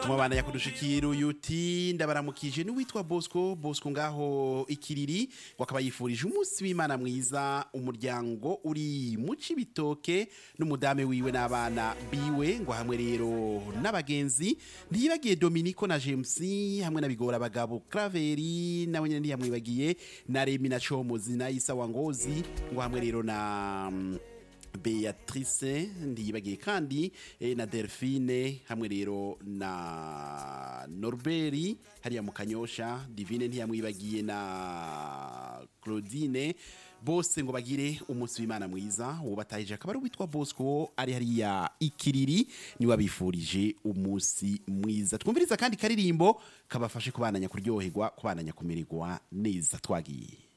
tumubandanya kudushikira uyuti ndabaramukije n'uwitwa Bosco Bosco ngaho ikiriri ngo akaba yifurije umunsi w'Imana mwiza umuryango uri mu cibitoke n'umudame wiwe n'abana biwe ngo hamwe rero n'abagenzi ntiyibagiye Dominico na James hamwe na bigora abagabo Craveri nawe nyene ntiyamwibagiye na Remi na Chomozi na Isa Wangozi ngo hamwe rero na mm, Beatrice ndiyibagiye kandi eh, na Delphine hamwe rero na Norberi hariya mu Kanyosha Divine ntiyamwibagiye na Claudine bose ngo bagire umunsi w'Imana mwiza ubatahije akaba ari uwitwa Bosco ari hariya ikiriri niwe abifurije umunsi mwiza twumviriza kandi karirimbo kabafashe kubandanya kuryoherwa kubandanya kumererwa neza twagiye